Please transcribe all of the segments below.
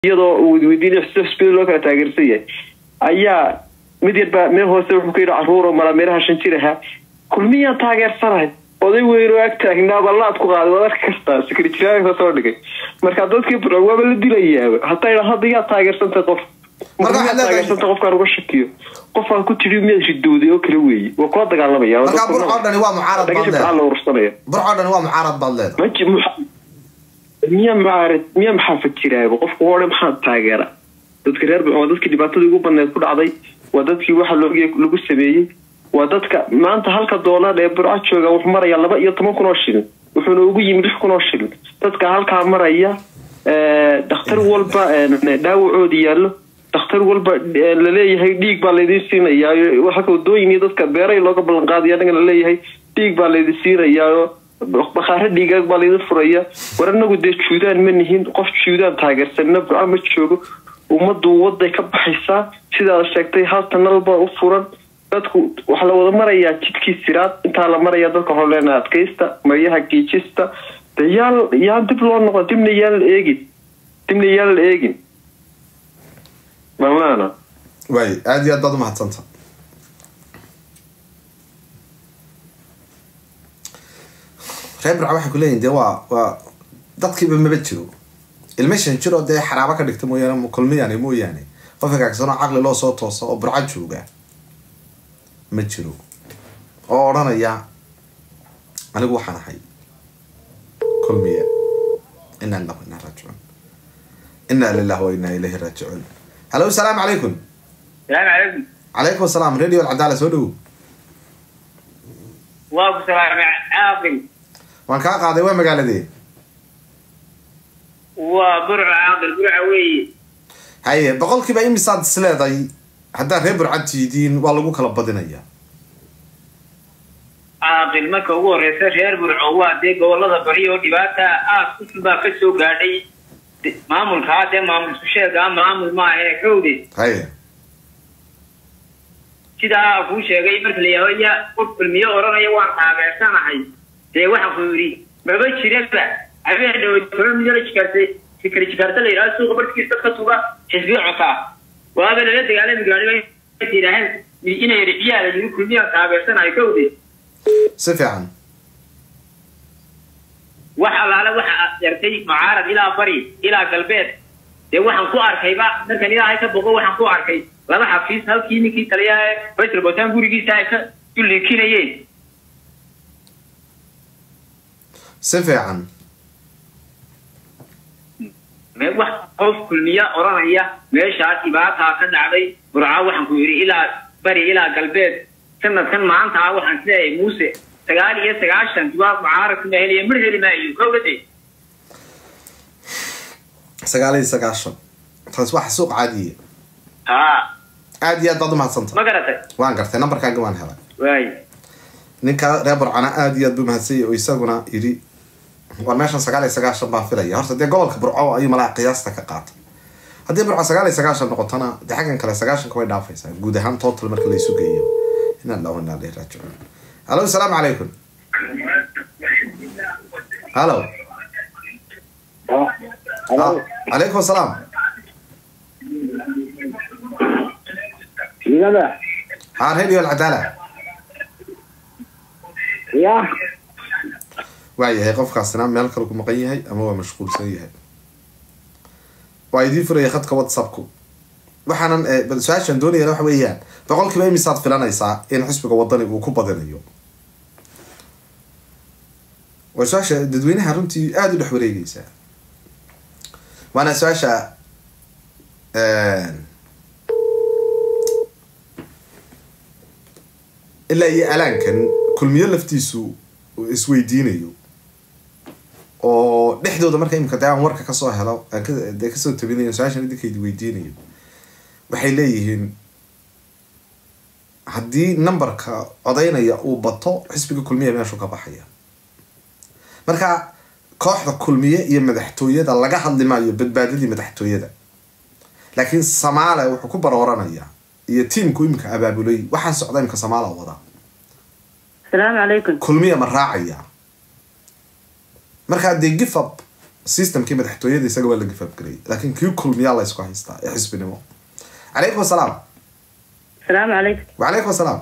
iyadoo uu weydiinay xisbiyada loo kala taageersan yahay ayaa mid yarbaa meel hoose wuxuu ka yidhi caruuro mala meelaha shan jir ahaa kulmiyaan taageersanahay oday weyn oo ag taagnaa ballaad ku qaaday waad arki kartaa sekretariyaanka soo dhigay marka dadkii burco waaba la dilayaaba hataa idhaa hadda yaa taageersantay qof Marka waxaad leedahay- taageersanta qofkaan uga shakiyo qofaan ku tidhi miyaad ridowday oo kale weeye waa kula dagaalamaya markaa burco dhani waa mucaarad baad dhagashii leedahay la ursanaya burco dhani waa mucaarad baad leedahay maji miya macaarad miya maxaa fajiraaba qofku hore maxaa taageera dadka reer waa dadkii dhibaatadii ugu badneed ku dhacday waa dadkii waxa loo lagu sameeyey waa dadka maanta halka doolar ee burco jooga wuxuu maraya laba iyo toban kun oo shilin wuxuuna ugu yimi lix kun oo shilin dadka halkaa maraya eh, dhakhtar walba eh, dhaawacoodi yaallo dhakhtar walba eh, laleeyahay dhiig baa laydin siinayaa halka wadooyin iyo dadka beeray looga ballan qaadaya anaga laleeyahay dhiig baa laydin siinayaa bakhaare dhiigaag baa laydin furaya war anagu dee juudaan ma nihin qof juudaan taageersanna burco ma joogo ummaddu waday ka baxaysaa sidaad sheegtay hal tanal baa u furan dadku waxaa la wada marayaa jidkii siraad intaa la maraya dadka waxaa leenahay adkaysta maryaha giijista de yaa yaa dib loo noqon dibna yaan la eegin dibna yaan la eegin mamaana waay aad iyo aad baad umahadsanta reer burco waxay kuleeyihin dee waa waa dadkiiba maba jiro ilma shan jiro dee xaraabo ka dhigta mooyaane kulmiyane mooyaane qof hagaagsanoo caqli loo soo toosa oo burco jooga ma jiro oo odhanaya anigu waxaan ahay kulmiya inaa lillahi wa inaa raajicuun inaa lillahi wa inaa ilayhi raajicuun halo asalaamu calaykum salaamu calaykum calaykum asalaam radio alcadaala soo dhowow waa ku salaamay caaqil waan kaa qaaday waa magaaladee waa burco caaqil burca weeye haye boqolkiiba imisaad isleeday haddaad reer burcad tihidiin waa lagu kala badinayaa caaqil marka ugu horeysa reer burco waa dee gobolada bari oo dhibaata aad usul baa ka soo gaadhay De- maamulkaa dee maamul isku sheegaa maamul maaha ee xowde haye sidaa kuu sheegay marka la yidhahdo ya qof kulmiyo odhanaya waan taageersanahay dee waxaan ku yidhi maba jiraba habeen dhawood toban milyan la jikaartay fikri jikaarta la yidhahdo suuqa barkiisa dadka tuga xisbiyo cosaa waaba lala dagaalami gaadhiba yidhaaheen inay rixiyaa la yidhi kulmiyaan taageersanahay kowde si fiican wax allaale waxa aad yartay mucaarad ilaa bari ilaa galbeed dee waxaan ku arkayba markan ilaahay ka boqo waxaan ku arkay laba xafiis halkii ninkii taliyaha ee rachel botan gurigiisa ay ka duliikinayeen si fiican me wax qof kulmiya odhanaya meeshaa dhibaataa ka dhacday burca waxaan ku yidhi ilaa bari ilaa galbeed sanadkan maanta ah waxaan isleeyahay muuse sagaal iyo sagaashan jawaab mucaaradka ma heliya mar heli maayo kowdade sagaal iyo sagaashan taas wax suuq caadiya haa aad iyo aad baad umahadsanta ma garatay waan gartay nambarkaaga waan helay waay ninka reer burcana aad iyo aad buu mahadsanyay oo isaguna yidhi war meeshan sagaal iyo sagaashan baan filaya horta dee gobolka burco ayuu malaha qiyaasta ka qaatay haddii burco sagaal iyo sagaashan noqotona dee xaggan kale sagaashanka way dhaafaysaa guud ahaan total marka la isu geeyo inaa illahu inaa ilayhi raajicuun halo asalaamu calaykum halo Ah, calaykum asalaam Ligada. haa radio alcadaala Ya. waayahay qofkaasina meel kale ku maqan yahay ama waa mashquulsan yahay waa idiin furaya khadka whatsappku waxaanan eh, bal su-aashaan doonayana waxa weeyaan boqolkiiba imisaad filanaysaa in xisbiga wadani uu ku badinayo waa su-aasha dadweynaha runtii aada u dhex wareegeysaa waana su-aasha ilaa iyo alaankan kulmiyo laftiisu uu isweydiinayo oo dhexdooda marka imika dee aan warka kasoo helo aan ka- dee kasoo tabinayo su-aashan idinkaydi weydiinayo waxay leeyihiin haddii numberka codaynaya uu bato xisbiga kulmiya meeshuu ka baxaya marka kooxda kulmiye iyo madaxtooyada laga hadli maayo badbaadadii madaxtooyada laakiin samaale wuxuu ku barooranaya iyo tiimku imika abaabulay waxaan socda imika samaala wada السلام عليكم kulmiya ma raacaya markaa dee gifab systemkii madaxtooyada isaga waa la gifaabgarayay laakiin kii kulmiyaa la isku haystaa ee xisbinimo calaykum asalaam asalaamu calaykum wacalaykum asalaam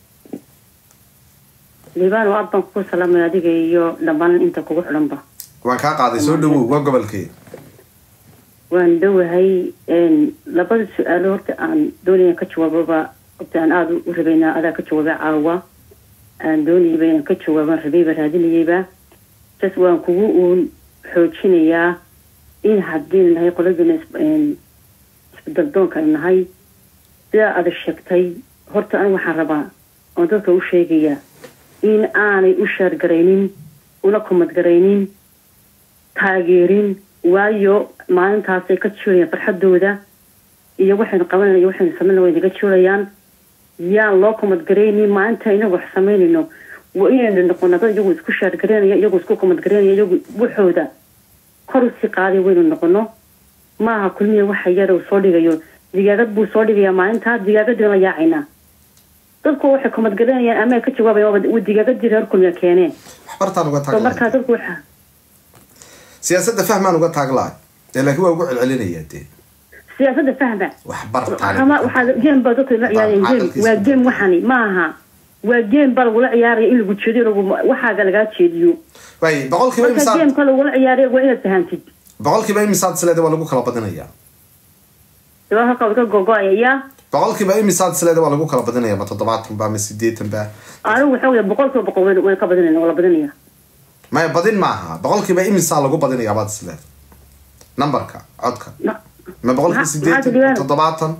liibaan waa baan kugu salaamay adiga iyo dhammaan inta kugu xidhanba waan kaa qaaday soo dhawow waa gobolkee waan dhowahay labada su-aalo horta aan doonaya ka jawaababa horta aan aada u rabaynaa adaa ka jawaaba caawa aan doonayaba inaan ka jawaabaan rabayba raadinayayba sas waan kugu uun xoojinayaa in haddii nahay qoladina isbedaldoonka ay nahay sidaa aada sheegtay horta aniga waxaan rabaa oon dadka u sheegayaa in aanay u shaargaraynin una kumadgaraynin taageerin waayo maalintaasay ka jiurayaan farxadooda iyo waxaynu qabanayna iyo waxaynu samayna way naga jiurayaan yaan loo kumadgaraynin maalinta inagu wax samaynayno waa inaynu noqono dad iyagu isku shaargaraynaya iyagu isku kumadgaraynaya iyagu waxooda kor usii qaaday waynu noqono maaha kulmiya waxa yara uu soo dhigayo digaagad buu soo dhigayaa maalintaa digaagadii la yaacaynaa dadku waxay kumadgaranayaan ama ay ka jawaabayaan waa digaagadii reer kulmiya keeneen waxbartaan uga so markaa taaglahay dadku waxa siyaasadda fahmaan uga taaglahay ee laakiin waa ugu celcelinayaa dee siyaasadda fahma waxbartaan ama waxaa game baa dadka la ciyaarayaan game waa game waxani maaha waa game baa lagula ciyaaraya in lagu jeediyo lagu waxaaga lagaa jeediyo waay boqolkiiba marka imisaad gameka lagula ciyaaraya waa inaad fahantid boqolkiiba imisaad isleeda waa lagu kala badinayaa sabaa halka wad ka gogo-aya yaa boqolkiiba imisaad isleeda waa lagu kala badinaya ma toddobaatan ba ma sideetan ba anigu waxa wey boqol kiiba boqol wayn ka badinayna waa la badinaya maya badin maaha boqolkiiba imisaa lagu badinayaa baad isleeda numberka codka Ma- ma boqolkiiba Maxaa- maxaa sideetan jiraan? toddobaatan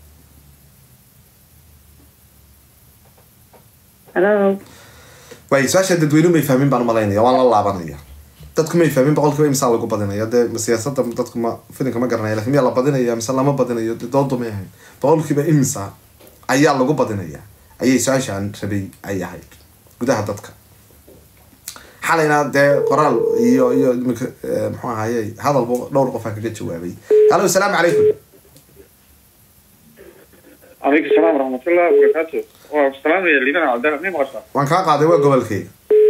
hello waay su-aasha dadweynuhu may fahmin baan umalaynaya waan la laabanaya dadku may fahmin boqolkiiba imisaa lagu badinaya dee ma siyaasada dadku ma filinka ma garanaya lakin miyaa la badinaya mise lama badinayo dee doodu may ahayn boqolkiiba imisa ayaa lagu badinaya ayay su-aashaan rabay ay ahayd gudaha dadka xalayna dee qoraal iyo iyo imika eh, muxuu ahaye hadalba dhowr qof aa kaga jawaabay hallo asalaamu calaykum عليكم السلام ورحمة الله وبركاته والسلام يا لينا عبد الله مين غشا waan kaa qaaday waa gobolkeyga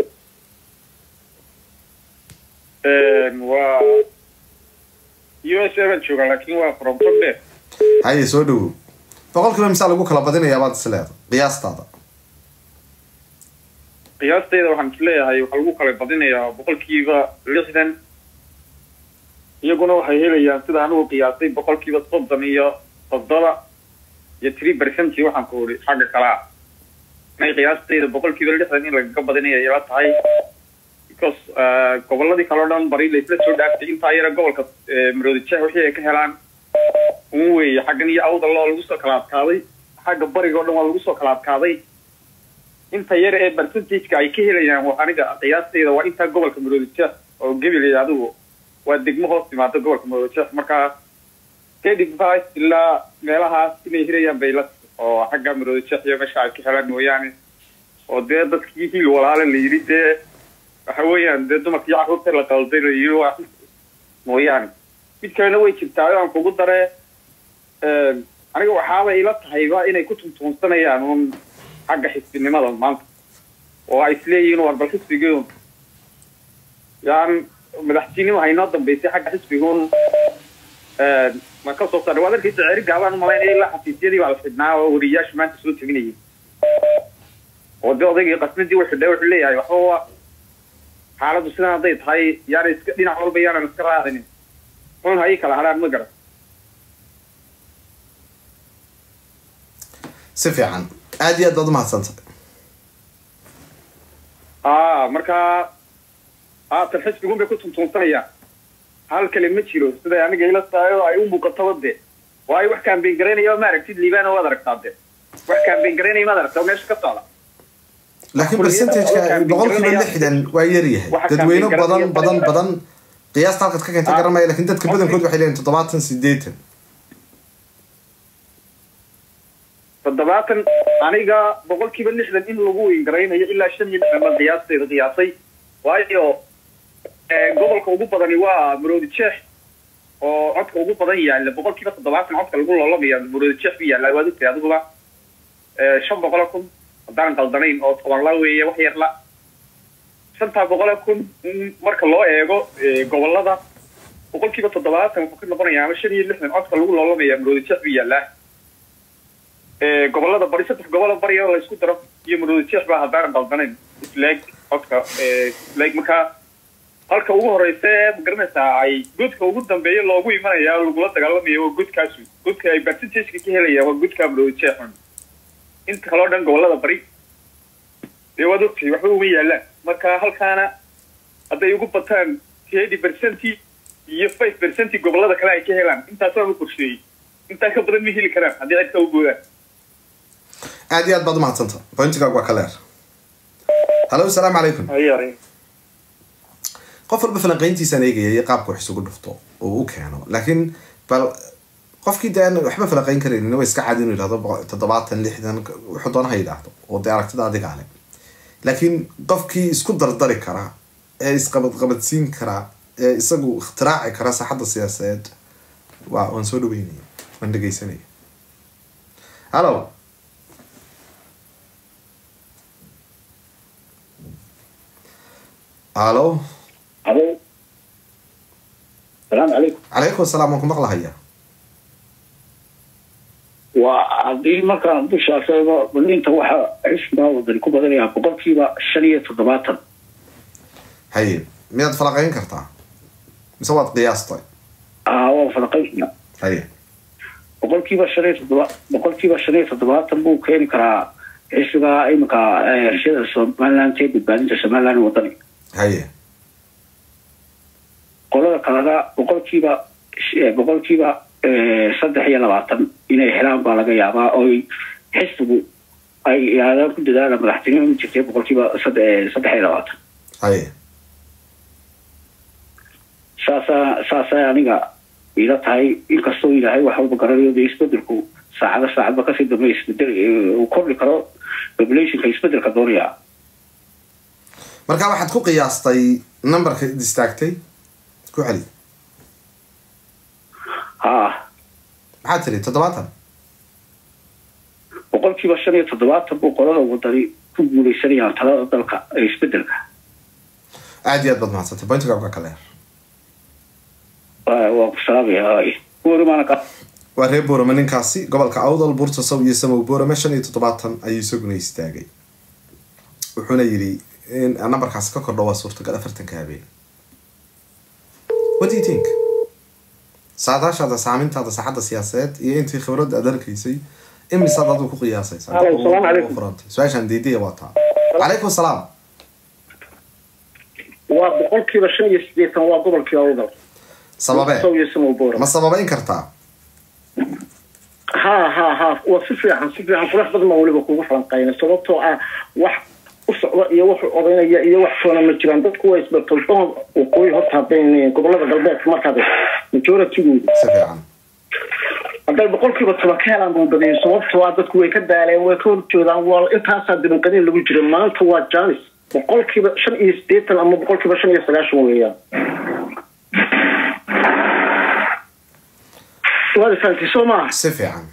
و يو اس اي بنشوغا لكن هو فروم كوبي haye soo dhawow boqolkiiba imisaa lagu kala badinayaa baad isleeda qiyaastaada qiyaastayda waxaan isleeyahay waxaa lagu kala badinayaa boqolkiiba lixdan iyaguna waxay helayaan sida anigu qiyaastay boqolkiiba soddon iyo toddoba iyo three percent waxaan ku uri xagga kale ah inay qiyaastayda boqolkiiba lixdan in lagaga badinaya ila tahay because eh, goboladii kale o dhan bari laisla soo dhaaftay intaa yara gobolka eh, maroodi jeex wixii ay ka helaan un weeye xaggan iyo awdal oo lagu soo kala adkaaday xagga bariga o dhan waa lagu soo kala adkaaday inta yar ee percentageka ay ka helayaan waa aniga qiyaastayda waa intaa gobolka maroodi jeex oo gebilay adigu waa degmo hoos timaado gobolka maroodi jeex marka kadib five ilaa meelahaas inay helayaan bay la oo xagga maroodi jeex iyo meesha ay ka helaan mooyaane oo dee dadkii hiil walaale la yidhi dee waxa weeyaan dee dumarkii carruurta la qalday la yidhi waa mooyaane mid kalena way jirtaa aan kugu dare aniga waxaaba ila tahayba inay ku tuntuunsanayaan un xagga xisbinimada maanta oo ay isleeyihiin war bal xisbigiun yaan madaxtinimo haynoo dambeysay xagga xisbigun ma ka soo saaray waad arkaysa ceeri gaabaan umalaynaya ilaa xafiisyadii baa la xidhnaa oo wariyayaasha maanta soo teginayay oo dee odaygii qasnadii u xidhay wuxuu leeyahay waxba waa xaaladdu sidan hadday tahay yaana iska dhinac walba yaanan iska raacinin xun ha ii kala hadhaan ma garan si fiican aad iyo aad baad umahadsantay a marka haatan xisbigun bay ku tuntuunsanayaan hal kale ma jiro siday aniga ila tahay oo ay u muuqataba de waayo wax kaambeyn garaynaya ma aragtid liibana waad aragtaa de wax kaambeyn garaynaya maad aragtaa oo meesha ka socda laakiin Kulmiyada percentageka oo boqolkiiba garanaya- lixdan waa yaryahay Waxa dadweyne kaamin badan garanaya- badan badan qiyaasta halkaad ka keentay Ah. garamaya lakin dadka badankood waxay leeyihin toddobaatan sideetan toddobaatan aniga boqolkiiba lixdan in lagu weyn garaynayo ilaa shan iyo lixdan baan qiyaasteeda qiyaasay waayo eh, gobolka ugu badani waa maroodi jeex oo codka ugu badan yaalla boqolkiiba toddobaatan codka lagu loolamaya maroodi jeex bu yaalla waad ogtahay adiguba Eh, shan boqolo kun haddaan qaldanayn oo toban la weeye wax yar la shantaa boqolo kun in marka loo eego eh, gobolada boqolkiiba toddobaatan wuxuu ka noqonayaa ama shan iyo lixdan codka lagu loolamaya maroodi jeex buu yaallaa Ee, gobolada bari saddex gobolada bari oo la isku daro iyo maroodi jeex baa haddaanan qaldanayn isleeg codka ee, isleeg markaa halka ugu horeysa ee magaranaysaa ay godka ugu dambeeya loogu imanaya oo lagula dagaalamaya waa godkaasu godka ay percentageka ka helayaan waa godka maroodi jeexun inta kaloo dhan gobolada bari dee waad ogtahay waxba uma yaalaan marka halkaana hadday ugu bataan eighty percent iyo five percent gobolada kale ay ka helaan intaasaan u qorsheeyey intaa ka badan ma heli karaan haddii cidka u boodaan aad iyo aad baad umahadsanta pointigaagu waa ka leer hallo asalaamu calaykum qof walba falanqayntiisaan eegaya iyo qaabka wax isugu dhufto oo u keeno laakiin bal qofkii dee aan waxba falanqayn karaynin waa iska caadi inuu yidhahdo boqol- toddobaatan lixdan wuxuu doona ha yidhaahdo oo dee aragtida adiga leh laakiin qofkii isku dardari kara ee isqabadqabadsiin kara ee isagu ikhtiraaci kara saaxadda siyaasadeed waa waan soo dhaweynaya waan dhegeysanaya hallo hallo alo salaamu calaykum calaykum asalaam waan ku maqlahaya waa haddii markaan dushaas eego balinta waxa xisbiga wadani ku badanayaa boqolkiiba shan iyo toddobaatan haye miyaad falaqayn kartaa mise waad qiyaastay aa waa falaqaysna haye boqolkiiba shan iyo toddoba boqolkiiba shan iyo toddobaatan buu keeni karaa xisbiga iminka heshada somaliland ee badbaadinta somaliland wadani haye qolada kalena boqolkiiba boqolkiiba saddex iyo labaatan inay helaan baa laga yaabaa oo xisbigu ay yaalaan ku dadaala madaxtinimo u jirtay boqolkiiba sadde- saddex iyo labaatan haye saasaa saasay aniga ila tahay inkastoo ilaahay wax walba garanayo dee isbedelku saacado saacadba kasii dambe isbedel uu kordhi karo populationka isbedelka doonaya marka waxaad ku qiyaastay numberka id istaagtay ku celi ha maxaad tiri toddobaatan boqolkiiba shan iyo toddobaatan buu qolada wadani ku guuleysanayaan talada dalka ee isbedelka aad iyo aad baad mahadsantay pointiga waa ka leer waa waa ku salaamaya warimaana ka waa reer boorame ninkaasi gobolka awdal buurta saw iyo samow boorame shan iyo toddobaatan ayuu isaguna istaagay wuxuuna yidhi in numberkaasi ka kordho waa suurtagal afartanka habeen what do you think saadaashaada saamintaada saxadda siyaasadeed iyo intii khibradda aad halkaysay imisaad adigu ku qiyaasaysa Alo, salaamu calaykum. furantay su-aashaan diidaya waa taa calaykum asalaam waa boqolkiiba shan iyo sideetan waa gobolkii awdal sababee iyo samowbora ma sababayn kartaa ha ha ha waa si fiican si fiican qurux badan baa weliba kugu falanqayna sababtoo ah wax u socda iyo wax odaynaya iyo wax toona ma jiraan dadku waa isbartoldoon waqooyi horta haddayn gobolada galbeedka markaad majoritygooda si fiican hadday boqolkiiba toban ka helaan buu badiyay sababtoo ah dadku way ka daaleen way ka horjoodaan waa intaasaa dibanqadin lagu jira maanta waa janis boqolkiiba shan iyo sideetan ama boqolkiiba shan iyo sagaashan weeyaan waad ifahamtay soo maaha si fiican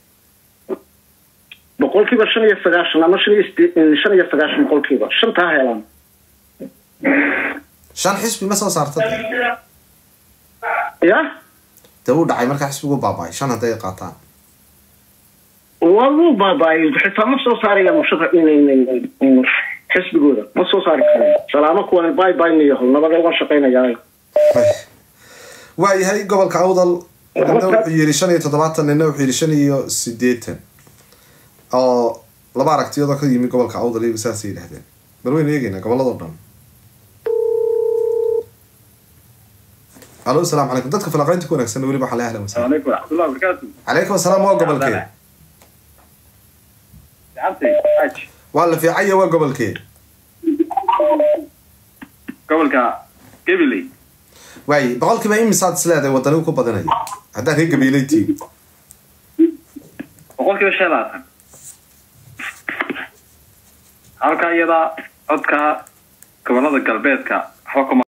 boqolkiiba shan iyo sagaashan ama shan iyo sidee- shan iyo sagaashan boqolkiiba shantaa helaan shan xisbi ma soo saarta ya dee uu dhacay markaa xisbigu baaba'ay shan hadday qaataan waa luu baabaayo xitaa ma soo saaraya mushara xisbigooda ma soo saari karaan salaamo kuwan bay baynayaho nabada uga shaqaynayaa waa yahay gobolka awdal nina wuxuu yidhi shan iyo toddobaatan nina wuxuu yidhi shan iyo sideetan oo laba aragtiyoodoo ka yimi gobolka awdal iyagu saasay yidhahdeen bal waynu eegeynaa gobolladoo dhan alo asalaamu calaykum dadka falaqaynta ku wanaagsan weliba waxaa la ahlan wasahlan عليكم ورحمة الله وبركاته calaykum asalaam waa gobolkee عمتي حاج waa la fiicanya waa gobolkee قبل كا قبلي waaye boqolkiiba imisaad isleedahay wadanigu ku badanaya haddaad reer gabiilaytiin boqolkiiba shan iyo labaatan halka iyada codka gobolada galbeedka waxba kuma